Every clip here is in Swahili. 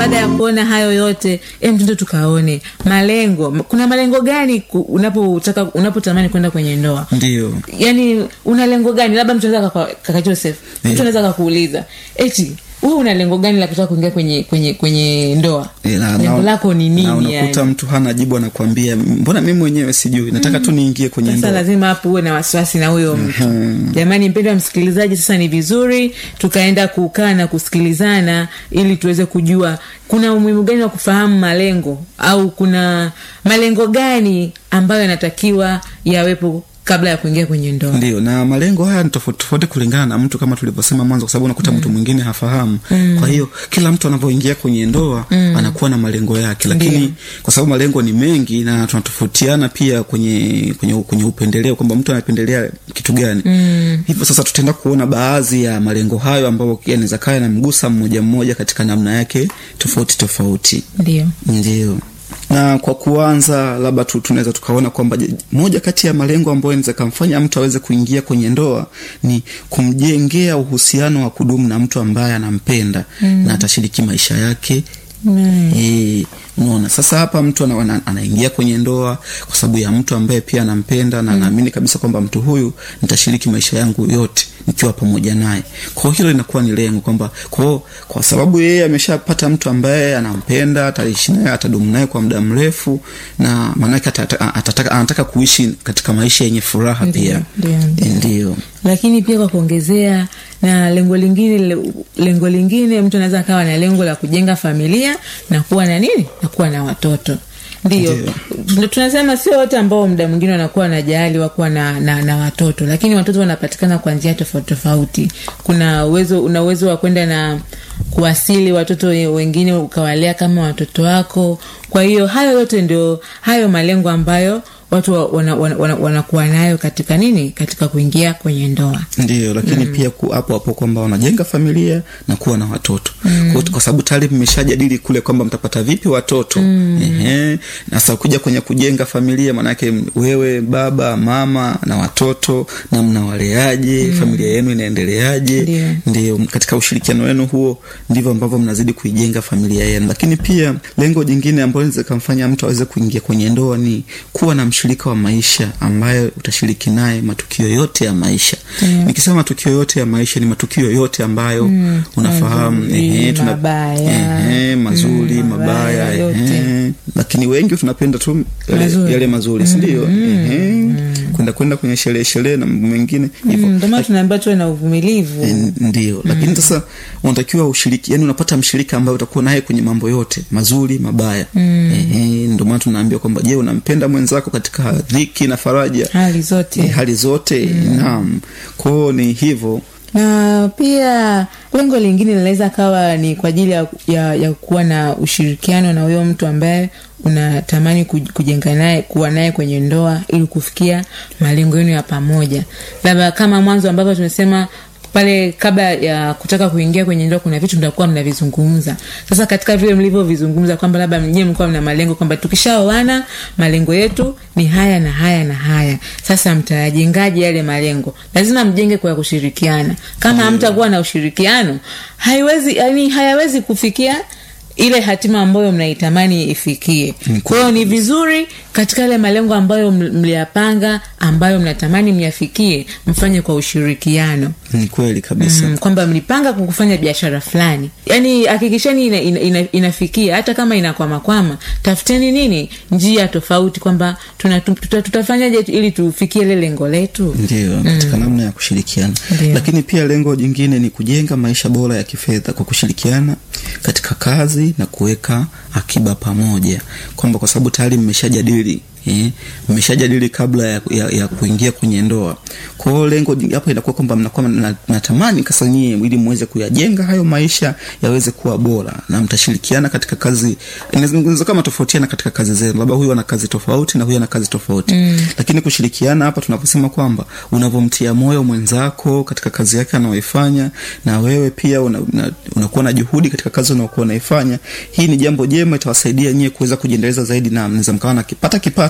baada ya kuona hayo yote em tuende tukaone malengo kuna malengo gani ku- unapotaka unapotamani kwenda kwenye ndoa ndio yani una lengo gani labda mtu anaweza kaka- kaka joseph mtu Yeah. anaweza kakuuliza eti wewe una lengo gani la kutaka kuingia kwenye kwenye kwenye ndoa Eh, na- lengo na- lako ni na nini unakuta yani? mtu hana jibu anakwambia mbona mimi mwenyewe sijui nataka tu niingie kwenye sasa ndoa lazima hapo uwe na wasiwasi na huyo mtu jamani mpendo wa msikilizaji sasa ni vizuri tukaenda kukaa na kusikilizana ili tuweze kujua kuna umuhimu gani wa kufahamu malengo au kuna malengo gani ambayo yanatakiwa yawepo kabla ya kuingia kwenye ndoa ndio na malengo haya ni tofauti tofauti kulingana na mtu kama tulivyosema mwanzo kwa sababu unakuta mtu mwingine hafahamu kwa hiyo kila mtu anavyoingia kwenye ndoa anakuwa na malengo yake lakini Ndio. kwa sababu malengo ni mengi na tunatofautiana pia kwenye kwenye, kwenye upendeleo kwamba mtu anapendelea kitu gani hivyo sasa tutaenda kuona baadhi ya malengo hayo ambayo yanaweza kaa yanamgusa mmoja mmoja katika namna yake tofauti tofauti ndio ndio na kwa kuanza labda tu tunaweza tukaona kwamba je- moja kati ya malengo ambayo inaweza kamfanya mtu aweze kuingia kwenye ndoa ni kumjengea uhusiano wa kudumu na mtu ambaye anampenda mm. na atashiriki maisha yake Mm. Eh, unaona sasa hapa mtu ana, ana, anaingia kwenye ndoa kwa sababu ya mtu ambaye pia anampenda na anaamini kabisa kwamba mtu huyu nitashiriki maisha yangu yote nikiwa pamoja naye kwao hilo linakuwa ni lengo kwamba kwao kwa sababu yeye ameshapata mtu ambaye anampenda ataishi naye atadumu naye kwa muda mrefu na maanake atata- atataka- anataka kuishi katika maisha yenye furaha Ndio, pia ndio, ndio. Eh, ndio lakini pia kwa kuongezea na lengo lingine le- lengo lingine mtu anaweza akawa na lengo la kujenga familia na kuwa na nini na kuwa na watoto ndio Ndio. Tuna- tunasema sio wote ambao muda mwingine wanakuwa na jahali wakuwa na, na, na watoto lakini watoto wanapatikana kwa njia tofauti tofauti kuna uwezo una uwezo wa kwenda na kuwasili watoto we- wengine ukawalea kama watoto wako kwa hiyo hayo yote ndio hayo malengo ambayo watu wa- wana- wana- wana- wanakuwa nayo katika nini katika kuingia kwenye ndoa ndio lakini mm. pia ku- hapo hapo kwamba wanajenga familia na kuwa na watoto mm. kwa, kwa sababu tayari mmeshajadili kule kwamba mtapata vipi watoto mm. Ehe. na sasa kuja kwenye kujenga familia maanake wewe baba mama na watoto na mnawaleaje mm. familia yenu inaendeleaje Ndio. ndio katika ushirikiano wenu huo ndivyo ambavyo mnazidi kuijenga familia yenu lakini pia lengo jingine ambalo linaweza kamfanya mtu aweze kuingia kwenye ndoa ni kuwa na mshirika wa maisha ambaye utashiriki naye matukio yote ya maisha Mm. nikisema matukio yote ya maisha ni matukio yote ambayo mm. unafahamu Mazuri, ehe, tuna- mabaya. ehe, mazuri Mm, mabaya mabaya, yote. ehe. lakini wengi tunapenda tu yale Mazuri. mazuri, yale mazuri sindio Ehe. kwenda kwenda kwenye sherehe sherehe na mambo mengine hivyo Mm, ndio maana tunaambiwa tuwe na uvumilivu N- ndio lakini sasa unatakiwa ushiriki yani unapata mshirika ambaye utakuwa naye kwenye mambo yote mazuri mabaya mm. ndio maana tunaambia kwamba je unampenda mwenzako katika dhiki na faraja hali zote Eh, hali zote mm. naam kwao ni hivyo na pia lengo lingine linaweza kawa ni kwa ajili ya, ya, ya kuwa na ushirikiano na huyo mtu ambaye unatamani kuj- kujenga naye kuwa naye kwenye ndoa ili kufikia malengo yenu ya pamoja labda kama mwanzo ambavyo tumesema pale kabla ya kutaka kuingia kwenye ndoa kuna vitu mtakuwa mnavizungumza sasa katika vile mlivyovizungumza kwamba labda mnyewe mlikuwa mna malengo kwamba tukishaoana malengo yetu ni haya na haya na haya sasa mtayajengaje yale malengo lazima mjenge kwa kushirikiana kama hamtakuwa na ushirikiano haiwezi yani hayawezi kufikia ile hatima ambayo mnaitamani ifikie kwa hiyo ni vizuri katika yale malengo ambayo ml- mliyapanga ambayo mnatamani myafikie mfanye kwa ushirikiano ni kweli kabisa mm, kwamba mlipanga kwa kufanya biashara fulani yaani hakikisheni ina, ina, ina, inafikia hata kama inakwamakwama tafuteni nini njia tofauti kwamba tuna- tuta- tutafanyaje ili tufikie ile lengo letu ndio katika namna ya kushirikiana Ndio. lakini pia lengo jingine ni kujenga maisha bora ya kifedha kwa kushirikiana katika kazi na kuweka akiba pamoja kwamba kwa sababu tayari mmeshajadili eh, mmeshajadili kabla ya, ya, ya kuingia kwenye ndoa kwa hiyo lengo jing- hapo inakuwa kwamba mnakuwa mna- mnatamani kasa nyie ili muweze kuyajenga hayo maisha yaweze kuwa bora na mtashirikiana katika kazi inaweza kama tofautiana katika kazi zenu labda huyu ana kazi tofauti na huyu ana kazi tofauti mm. lakini kushirikiana hapa tunaposema kwamba unavyomtia moyo mwenzako katika kazi yake anaoifanya na wewe pia unakuwa una, unakuwa na juhudi katika kazi unaokuwa unaifanya hii ni jambo jema itawasaidia nyie kuweza kujiendeleza zaidi na mnaweza mkawa nakipata kipato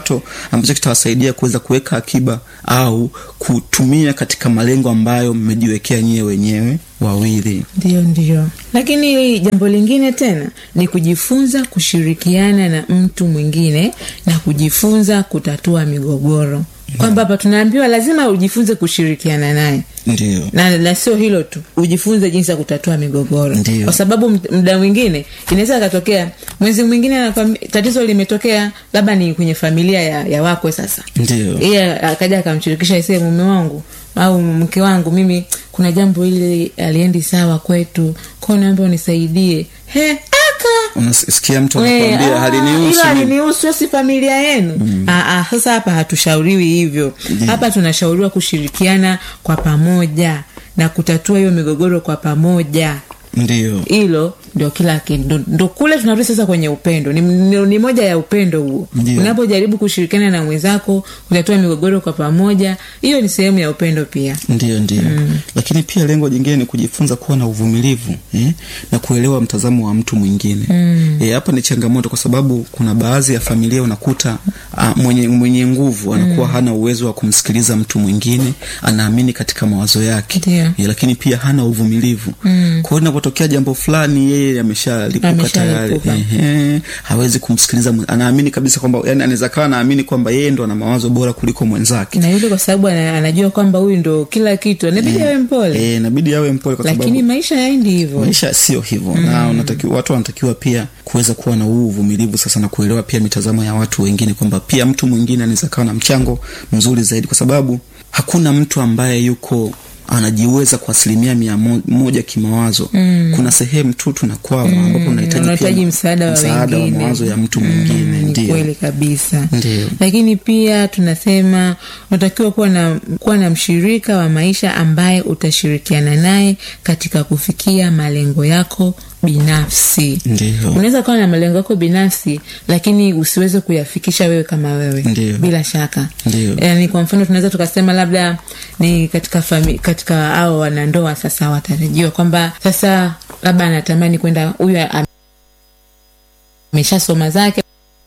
kipato ambacho kitawasaidia kuweza kuweka akiba au kutumia katika malengo ambayo mmejiwekea nyie wenyewe wawili ndio ndio lakini jambo lingine tena ni kujifunza kushirikiana na mtu mwingine na kujifunza kutatua migogoro kwamba hapa tunaambiwa lazima ujifunze kushirikiana naye ndio na, na sio hilo tu ujifunze jinsi ya kutatua migogoro Ndiyo. kwa sababu md- muda mwingine inaweza akatokea mwezi mwingine anakwambi- tatizo limetokea labda ni kwenye familia ya, ya wakwe sasa ndio yeye akaja akamshirikisha isee mume wangu au mke wangu mimi kuna jambo hili aliendi sawa kwetu kwao naomba unisaidie he aka unasikia mtu We, anakwambia ah, halinihusu hilo mimi." halinihusu hiyo si familia yenu Ah, ah, sasa hapa hatushauriwi hivyo hapa tunashauriwa kushirikiana kwa pamoja na kutatua hiyo migogoro kwa pamoja ndio hilo ndio kila kitu ndo, ndo kule tunarudi sasa kwenye upendo ni, ni, ni moja ya upendo huo Ndio. unapojaribu kushirikiana na mwenzako kutatua migogoro kwa pamoja hiyo ni sehemu ya upendo pia ndio ndio lakini pia lengo jingine ni kujifunza kuwa na uvumilivu eh? na kuelewa mtazamo wa mtu mwingine mm. eh, hapa ni changamoto kwa sababu kuna baadhi ya familia unakuta a, mwenye, mwenye nguvu anakuwa mm. hana uwezo wa kumsikiliza mtu mwingine anaamini katika mawazo yake Ndio. eh, lakini pia hana uvumilivu mm. kwa hiyo inapotokea jambo fulani yeye ameshalipuka tayari Ameshalipuka. Ehe, hawezi kumsikiliza mwe- anaamini kabisa kwamba yani anaweza kawa anaamini kwamba yeye ndo ana mawazo bora kuliko mwenzake na yule kwa sababu ana, anajua kwamba huyu ndo kila kitu anabidi awe mpole Eh, inabidi awe mpole kwa lakini sababu maisha yaendi hivyo maisha sio hivyo mm. na unatakiwa, watu wanatakiwa pia kuweza kuwa na huu uvumilivu sasa na kuelewa pia mitazamo ya watu wengine kwamba pia mtu mwingine anaweza kawa na mchango mzuri zaidi kwa sababu hakuna mtu ambaye yuko anajiweza kwa asilimia mia mo- moja kimawazo mm. kuna sehemu tu tunakwama mm. ambapo unahitaji pia unahitaji msaada wa msaada wa wengine. mawazo ya mtu mwingine ni ndio kweli kabisa Ndio. lakini pia tunasema unatakiwa kuwa na kuwa na mshirika wa maisha ambaye utashirikiana naye katika kufikia malengo yako binafsi Ndio. unaweza kuwa na malengo yako binafsi lakini usiweze kuyafikisha wewe kama wewe Ndio. bila shaka Ndio. yani kwa mfano tunaweza tukasema labda ni katika fami, katika ao wanandoa sasa watarajiwa kwamba sasa labda anatamani kwenda huyu am- ameshasoma zake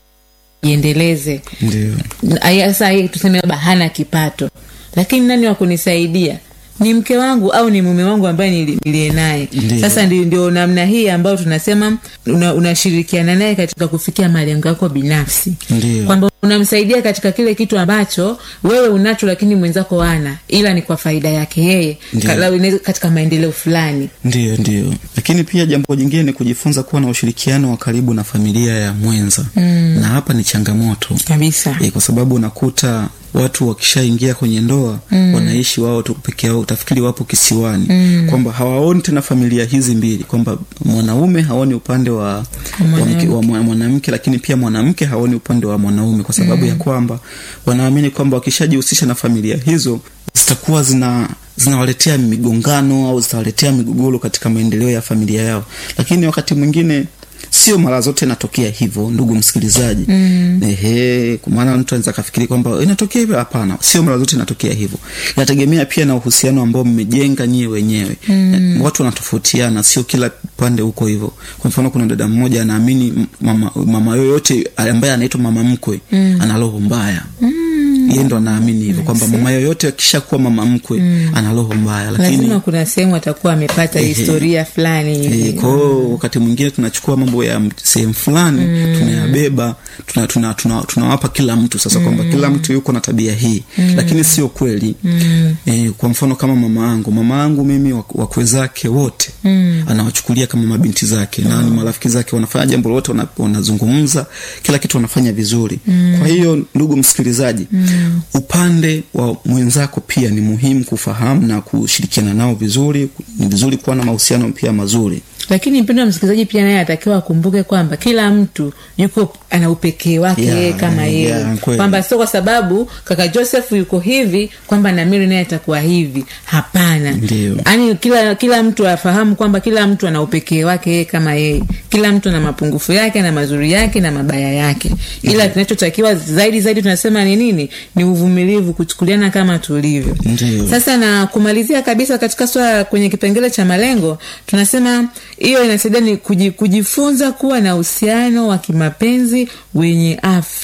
jiendeleze ndio Aya, sasa yeye tuseme labda hana kipato lakini nani wa kunisaidia ni mke wangu au ni mume wangu ambaye nili- niliye naye Ndiyo. sasa ndio, ndio namna hii ambayo tunasema una- unashirikiana naye katika kufikia malengo yako binafsi Ndiyo. kwamba unamsaidia katika kile kitu ambacho wewe unacho lakini mwenzako ana ila ni kwa faida yake yeye Ndiyo. Ka- inaweza- katika maendeleo fulani ndio ndio lakini pia jambo jingine ni kujifunza kuwa na ushirikiano wa karibu na familia ya mwenza mm. na hapa ni changamoto kabisa e, kwa sababu unakuta watu wakishaingia kwenye ndoa mm. wanaishi wao tu peke yao utafikiri wapo kisiwani mm. kwamba hawaoni tena familia hizi mbili kwamba mwanaume haoni upande wa wa mke- wa mwa- mwanamke lakini pia mwanamke haoni upande wa mwanaume kwa sababu mm. ya kwamba wanaamini kwamba wakishajihusisha na familia hizo zitakuwa zina zinawaletea migongano au zitawaletea migogoro katika maendeleo ya familia yao lakini wakati mwingine sio mara zote inatokea hivyo ndugu msikilizaji mm. ehe kwa maana mtu anaweza kafikiri kwamba inatokea hivyo hapana sio mara zote inatokea hivyo inategemea pia na uhusiano ambao mmejenga nyie wenyewe mm. watu wanatofautiana sio kila pande huko hivyo kwa mfano kuna dada mmoja anaamini m- mama, mama yoyote ambaye anaitwa mama mkwe mm. ana roho mbaya mm yeye ndo anaamini hivyo kwamba mama yoyote akishakuwa mama mkwe mm. ana roho mbaya lakini lazima kuna sehemu atakuwa amepata historia fulani hivi E, kwao wakati mwingine tunachukua mambo ya m- sehemu fulani mm. tunayabeba tunawapa tuna, tuna, tunawapa kila mtu sasa mm. kwamba kila mtu yuko na tabia hii mm. lakini sio kweli mm. e, kwa mfano kama mama yangu mama yangu mimi wak- wakwe zake wote mm. anawachukulia kama mabinti zake na ni marafiki zake wanafanya jambo lolote wana- wanazungumza kila kitu wanafanya vizuri mm. kwa hiyo ndugu msikilizaji mm. upande wa mwenzako pia ni muhimu kufahamu na kushirikiana nao vizuri ni vizuri kuwa na mahusiano pia mazuri lakini mpendo wa msikilizaji pia naye atakiwa akumbuke kwamba kila mtu yuko ana upekee wake Yeah, yeye kama yeah, yeye kweli. kwamba sio kwa sababu kaka joseph yuko hivi kwamba namiri naye atakuwa hivi hapana Ndio. yaani kila kila mtu afahamu kwamba kila mtu ana upekee wake yeye kama yeye kila mtu ana mapungufu yake na mazuri yake na mabaya yake ila kinachotakiwa zaidi zaidi tunasema ni nini ni uvumilivu kuchukuliana kama tulivyo Ndio. sasa na kumalizia kabisa katika swala kwenye kipengele cha malengo tunasema hiyo inasaidia ni kuji, kujifunza kuwa na uhusiano wa kimapenzi wenye afya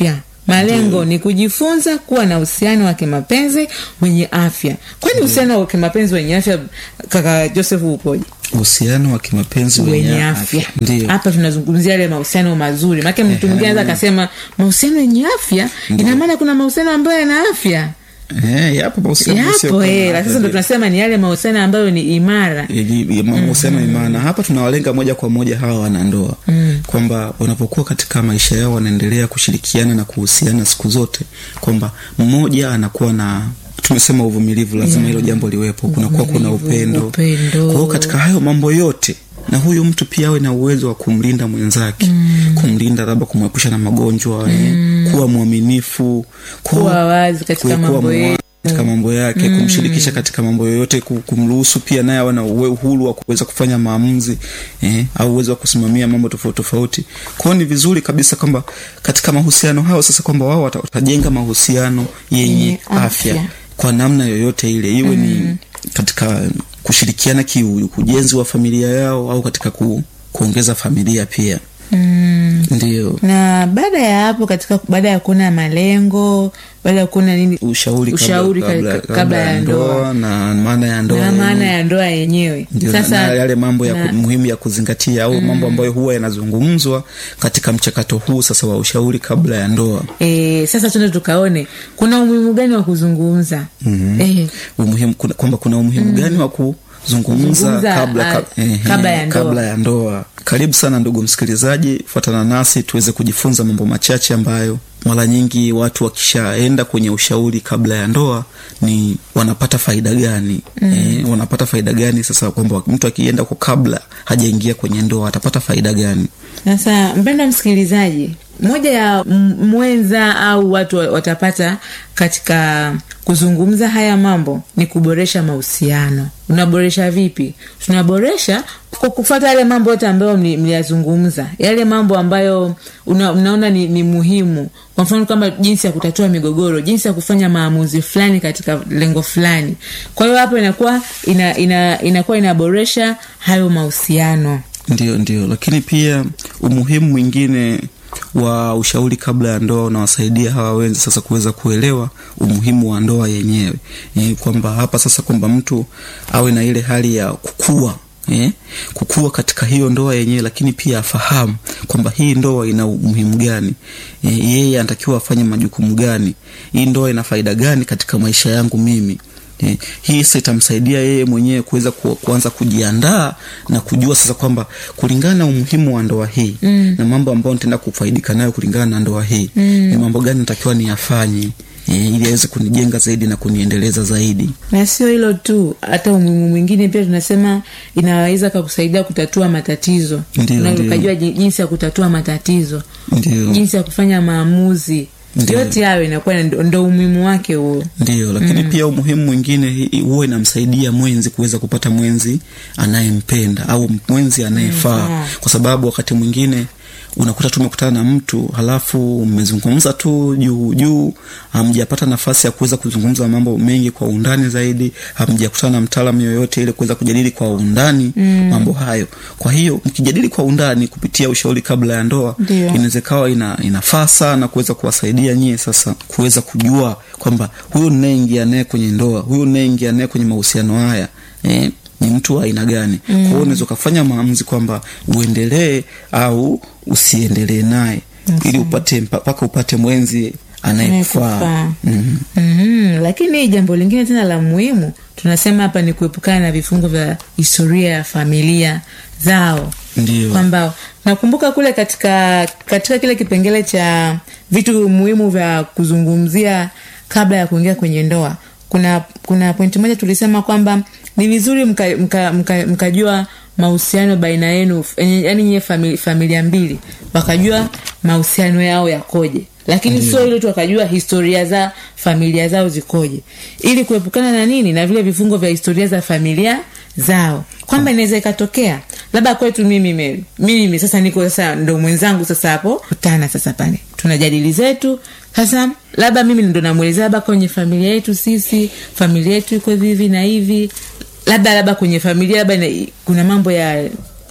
malengo ni kujifunza kuwa na uhusiano wa kimapenzi wenye afya kwani uhusiano wa kimapenzi wenye afya kaka joseph upoje uhusiano wa kimapenzi wenye afya ndio hapa tunazungumzia yale mahusiano mazuri maake mtu mwingine anaweza akasema mahusiano yenye afya ina maana kuna mahusiano ambayo yana afya Eh, yapo mahusiano yapo yasiyokuwa na eh, afya, sasa ndo ndio. tunasema ni yale mahusiano ambayo ni imara Ili- mahusiano imana hapa tunawalenga moja kwa moja hawa wanandoa mm. kwamba wanapokuwa katika maisha yao wanaendelea kushirikiana na kuhusiana siku zote kwamba mmoja anakuwa na tumesema uvumilivu lazima hilo jambo liwepo kunakuwa kuna upendo upendo. kwa hiyo katika hayo mambo yote na huyu mtu pia awe na uwezo wa kumlinda mwenzake mm. kumlinda labda kumwepusha na magonjwa mm. kuwa mwaminifu Kuwa wazi katika kuwa mambo mwa- yetu. katika mambo yake mm. kumshirikisha katika mambo yoyote ku- kumruhusu pia naye awe na uwe- uhuru wa kuweza kufanya maamuzi eh, au uwezo wa kusimamia mambo tofauti tofauti kwao ni vizuri kabisa kwamba katika mahusiano hayo sasa kwamba wao wata- watajenga mahusiano yenye Yenye afya. afya. kwa namna yoyote ile iwe mm. ni katika kushirikiana kiujenzi wa familia yao au katika ku, kuongeza familia pia mm. ndio na baada ya hapo katika baada ya kuona malengo baada ya kuona nini ushauri, Ushauri kabla, kabla, kabla- kabla ya ndoa. na maana ya ndoa na yenyewe. maana ya ndoa yenyewe ndio na- na yale mambo ya na- ku- muhimu ya kuzingatia au mambo ambayo huwa yanazungumzwa katika mchakato huu sasa wa ushauri kabla ya ndoa E, sasa tuende tukaone kuna umuhimu gani wa kuzungumza mm-hmm. e, umuhimu kuna- kwamba kuna umuhimu gani wa kuzungumza Kuzungumza, kabla, ah, ka, ehe, kabla ya ndoa. kabla ya ndoa karibu sana ndugu msikilizaji fuatana nasi tuweze kujifunza mambo machache ambayo mara nyingi watu wakishaenda kwenye ushauri kabla ya ndoa ni wanapata faida gani mm. e, wanapata faida gani sasa kwamba mtu akienda kwa kabla hajaingia kwenye ndoa atapata faida gani sasa mpenda msikilizaji moja ya m- mwenza au watu wa- watapata katika kuzungumza haya mambo ni kuboresha mahusiano unaboresha vipi tunaboresha kwa kufata yale mambo yote ambayo mli- mliyazungumza yale mambo ambayo una, unaona ni, ni muhimu kwa mfano kama jinsi ya kutatua migogoro jinsi ya kufanya maamuzi fulani katika lengo fulani kwa hiyo hapo inakuwa ina, ina, inakuwa inaboresha hayo mahusiano ndio ndio lakini pia umuhimu mwingine wa ushauri kabla ya ndoa unawasaidia hawa wenzi sasa kuweza kuelewa umuhimu wa ndoa yenyewe e, kwamba hapa sasa kwamba mtu awe na ile hali ya kukua Eh, kukua katika hiyo ndoa yenyewe lakini pia afahamu kwamba hii ndoa ina umuhimu gani eh, yeye anatakiwa afanye majukumu gani hii ndoa ina faida gani katika maisha yangu mimi Eh, hii sasa itamsaidia yeye mwenyewe kuweza ku, kuanza kujiandaa na kujua sasa kwamba kulingana na umuhimu wa ndoa hii mm. na mambo ambayo nitaenda kufaidika nayo kulingana na ndoa hii mm. ni mambo gani natakiwa niyafanye eh, ili aweze kunijenga zaidi na kuniendeleza zaidi na sio hilo tu hata umuhimu mwingine pia tunasema inaweza kakusaidia kutatua matatizo Ndio, Na ndio. ukajua ji- jinsi ya kutatua matatizo ndio jinsi ya kufanya maamuzi Ndio. yote hayo inakuwa ndo, ndo umuhimu wake huo ndio lakini mm. pia umuhimu mwingine hi- huwa inamsaidia mwenzi kuweza kupata mwenzi anayempenda au mwenzi anayefaa Mm. kwa sababu wakati mwingine unakuta tumekutana na mtu halafu mmezungumza tu juu juu hamjapata nafasi ya kuweza kuzungumza mambo mengi kwa undani zaidi hamjakutana na mtaalamu yoyote ili kuweza kujadili kwa undani mm. mambo hayo kwa hiyo mkijadili kwa undani kupitia ushauri kabla ya ndoa Ndio. inaweza ikawa ina, inafaa sana kuweza kuwasaidia nyie sasa kuweza kujua kwamba huyu ninaingia naye kwenye ndoa huyu ninaingia naye kwenye mahusiano haya eh, ni mtu wa aina gani mm. kwa hiyo unaweza ukafanya maamuzi kwamba uendelee au usiendelee naye ili upate mpaka upate mwenzi anayekufaa Anayekufaa. mm. mm-hmm. lakini jambo lingine tena la muhimu tunasema hapa ni kuepukana na vifungo vya historia ya familia zao Ndio. kwamba nakumbuka kule katika katika kile kipengele cha vitu muhimu vya kuzungumzia kabla ya kuingia kwenye ndoa kuna kuna pointi moja tulisema kwamba ni vizuri mkajua mka, mka, mkajua mahusiano baina yenu yaani nyie famili, familia mbili wakajua mahusiano yao yakoje lakini sio ile tu wakajua historia za familia zao zikoje ili kuepukana na nini na vile vifungo vya historia za familia zao kwamba inaweza ikatokea labda kwetu mimi Mary, mimi sasa niko sasa ndo mwenzangu sasa hapo kutana sasa pale tunajadili zetu sasa labda mimi ndo namwelezea labda kwenye familia yetu sisi familia yetu iko hivi hivi na hivi labda labda kwenye familia labda ina- kuna mambo ya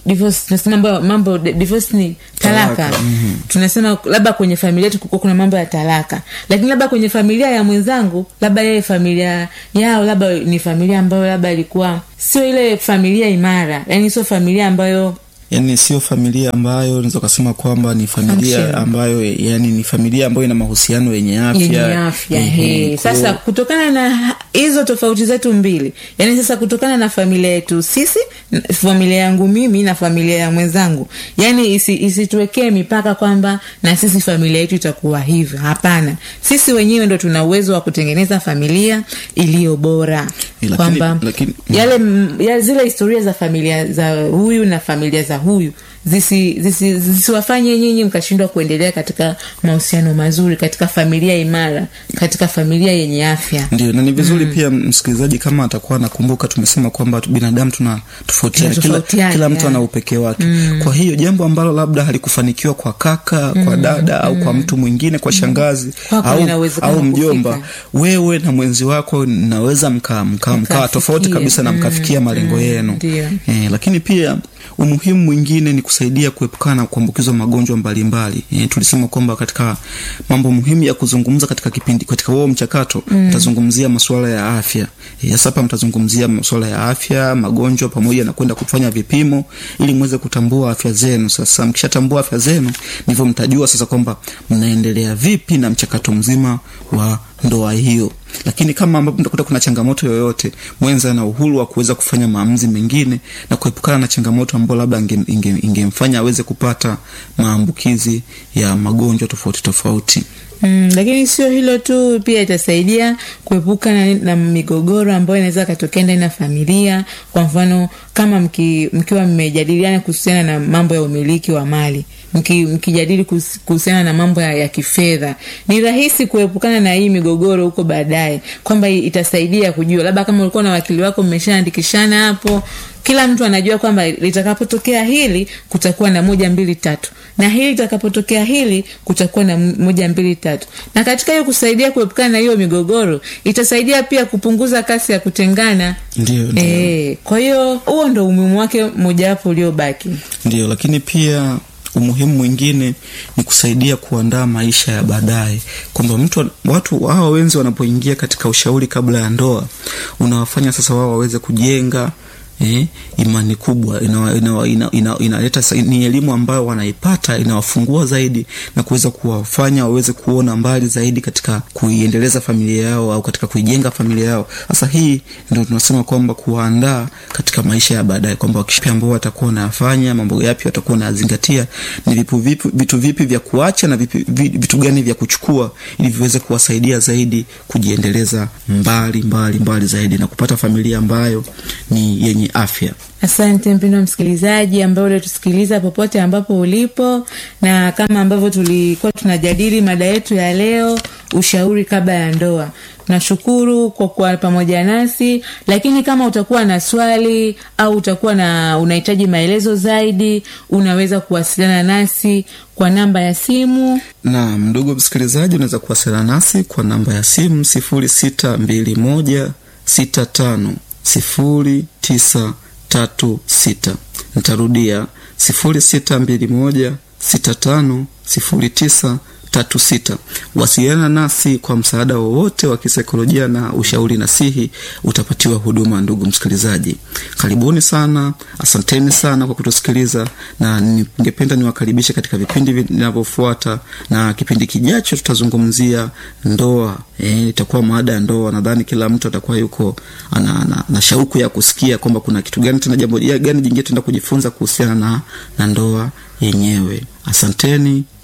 divorce tunasema mambo, mambo divorce ni talaka, Talaka, mhm. tunasema labda kwenye familia yetu kuko kuna mambo ya talaka lakini labda kwenye familia ya mwenzangu labda yeye familia yao labda ni familia ambayo labda ilikuwa sio ile familia imara yani sio familia ambayo yani sio familia ambayo unaweza ukasema kwamba ni familia Function. ambayo yani ni familia ambayo ina mahusiano yenye afya yenye afya Ehe, he. kwa- sasa kutokana na hizo tofauti zetu mbili yani sasa kutokana na familia yetu sisi n- familia yangu mimi na familia ya mwenzangu yani isi, isituwekee mipaka kwamba na sisi familia yetu itakuwa hivyo hapana sisi wenyewe ndo tuna uwezo wa kutengeneza familia iliyo bora Lakini- kwamba lakini- yale m- ya zile historia za familia za huyu na familia za huyu zisi- zisi- zisiwafanye nyinyi mkashindwa kuendelea katika mahusiano mazuri katika familia imara katika familia yenye afya ndio na ni vizuri pia msikilizaji kama atakuwa anakumbuka tumesema kwamba tu- binadamu tuna tofautiana kila, Tunatofautiana, kila mtu yeah. ana upekee wake kwa hiyo jambo ambalo labda halikufanikiwa kwa kaka kwa dada au kwa mtu mwingine kwa shangazi Kwako au, lina uwezekano au mjomba kufika. wewe na mwenzi wako naweza mkaa mkaa mkaa Mkafikia. tofauti kabisa na mkafikia malengo yenu ndio. eh, lakini pia umuhimu mwingine ni kusaidia kuepukana na kuambukizwa magonjwa mbalimbali eh, tulisema kwamba katika mambo muhimu ya kuzungumza katika kipindi katika huo mchakato mtazungumzia masuala ya afya eh, sasa hapa mtazungumzia masuala ya afya magonjwa pamoja na kwenda kufanya vipimo ili mweze kutambua afya zenu sasa mkishatambua afya zenu ndivyo mtajua sasa kwamba mnaendelea vipi na mchakato mzima wa ndoa hiyo lakini kama ambapo mtakuta kuna changamoto yoyote mwenza ana uhuru wa kuweza kufanya maamuzi mengine na kuepukana na changamoto ambayo labda ingemfanya inge, ingemfanya aweze kupata maambukizi ya magonjwa tofauti tofauti Mm, lakini sio hilo tu pia itasaidia kuepuka na, na migogoro ambayo inaweza katokea ndani ya familia kwa mfano kama mki, mkiwa mmejadiliana kuhusiana na mambo ya umiliki wa mali mki, mkijadili kuhus- kuhusiana na mambo ya, ya kifedha ni rahisi kuepukana na hii migogoro huko baadaye kwamba i- itasaidia kujua labda kama ulikuwa na wakili wako mmeshaandikishana hapo kila mtu anajua kwamba litakapotokea hili kutakuwa na moja mbili tatu na hili litakapotokea hili kutakuwa na m- moja mbili tatu na katika hiyo kusaidia kuepukana na hiyo migogoro itasaidia pia kupunguza kasi ya kutengana ndio ndio e, kwa hiyo huo ndo umuhimu wake mojawapo uliobaki ndio lakini pia umuhimu mwingine ni kusaidia kuandaa maisha ya baadaye kwamba mtu watu hawa wenzi wanapoingia katika ushauri kabla ya ndoa unawafanya sasa wao waweze kujenga Eh, imani kubwa inaleta ina, ina, ina, inaleta sa- ni elimu ambayo wanaipata inawafungua zaidi na kuweza kuwafanya waweze kuona mbali zaidi katika kuiendeleza familia yao au katika kuijenga familia yao sasa hii ndio tunasema kwamba kuwaandaa katika maisha ya baadaye kwamba wakipi ambao watakuwa wanayafanya mambo yapi watakuwa wanayazingatia ni vipu vipi, vitu vipi vya kuacha na vipi, vi- vitu gani vya kuchukua ili viweze kuwasaidia zaidi kujiendeleza mbali mbali mbali zaidi na kupata familia ambayo ni yenye afya asante mpendo msikilizaji ambaye ulitusikiliza popote ambapo ulipo na kama ambavyo tulikuwa tunajadili mada yetu ya leo ushauri kabla ya ndoa nashukuru kwa kuwa pamoja nasi lakini kama utakuwa na swali au utakuwa na unahitaji maelezo zaidi unaweza kuwasiliana nasi kwa namba ya simu na ndugu msikilizaji unaweza kuwasiliana nasi kwa namba ya simu sifuri sita mbili moja sita tano sifuri tisa tatu sita nitarudia sifuri sita mbili moja sita tano sifuri tisa tatu sita wasiliana nasi kwa msaada wowote wa kisaikolojia na ushauri nasihi utapatiwa huduma ndugu msikilizaji karibuni sana asanteni sana kwa kutusikiliza na ningependa niwakaribishe katika vipindi vinavyofuata na kipindi kijacho tutazungumzia ndoa e, itakuwa maada ya ndoa nadhani kila mtu atakuwa yuko ana, ana, na shauku ya kusikia kwamba kuna kitu gani tena jambo gani jingine tuenda kujifunza kuhusiana na, na ndoa yenyewe asanteni